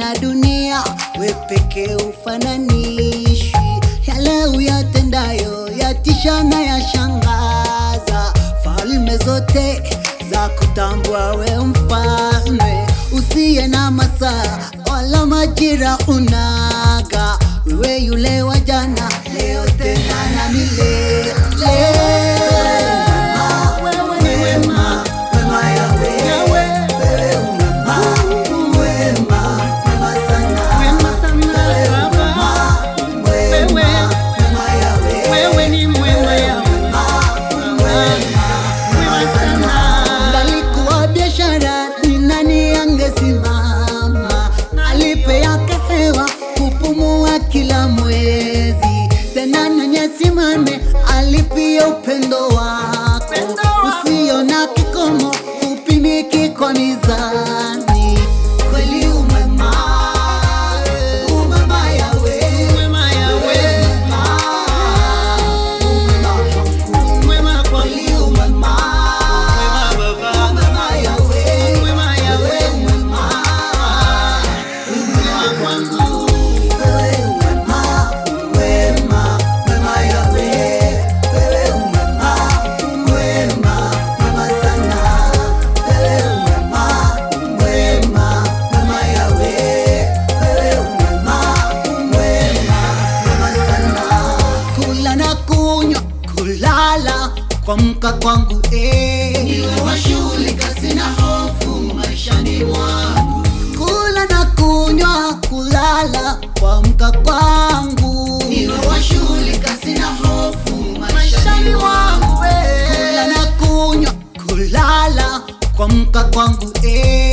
na dunia, we pekee ufananishwi. Yale uyatendayo yatisha na yashangaza, falme zote za kutambua we mfalme usiye na masaa wala majira unaga, wewe yule wa jana, leo tena na milele. Wewe ni wema, wema Yahweh. Wewe umema, wema, wema sana. Wema sana Baba, Wema, wema Yahweh. wewe ni mwema Yahweh. Wema sana. Ngalikuwa biashara ni nani angesimama alipe yake hewa kupumua kila mwezi tena nenye simame alipia upendo wako Upendo wako. usio na kikomo upimiki kwa mizani kweli umema umema yawe Mwema Yahweh, mwema kwa kweli umema mwema Baba, umema yawe mwema Yahweh, mwema kwangu. Kula na kunywa, kulala, kuamka kwangu eh. Niwe washughulika, sina hofu maishani mwangu. Kula na kunywa, kulala, kuamka kwangu. Niwe washughulika, sina hofu maishani mwangu. Kula na kunywa, kulala, kuamka kwangu eh.